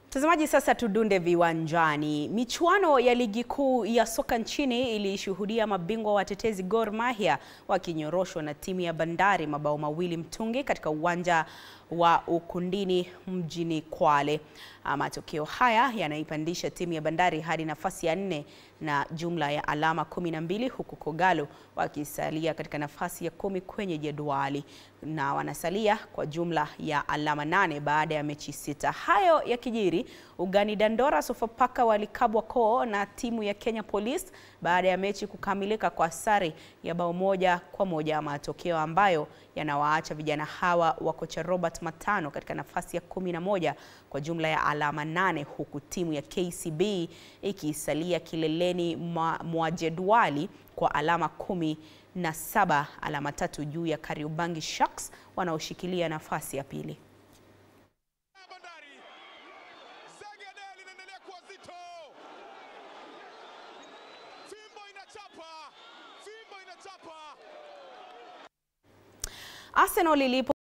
Mtazamaji, sasa tudunde viwanjani. Michuano ya ligi kuu ya soka nchini ilishuhudia mabingwa watetezi Gor Mahia wakinyoroshwa na timu ya Bandari mabao mawili mtungi katika uwanja wa Ukundini mjini Kwale. Matokeo haya yanaipandisha timu ya Bandari hadi nafasi ya nne na jumla ya alama kumi na mbili huku Kogalo wakisalia katika nafasi ya kumi kwenye jedwali na wanasalia kwa jumla ya alama nane baada ya mechi sita. Hayo yakijiri, ugani Dandora Sofapaka walikabwa koo na timu ya Kenya Police baada ya mechi kukamilika kwa sare ya bao moja kwa moja, matokeo ambayo yanawaacha vijana hawa wa kocha Robert Matano katika nafasi ya kumi na moja kwa jumla ya alama nane huku timu ya KCB ikisalia kileleni mwa jedwali kwa alama kumi na saba, alama tatu juu ya Kariobangi Sharks wanaoshikilia nafasi ya pili. Arsenal ilipo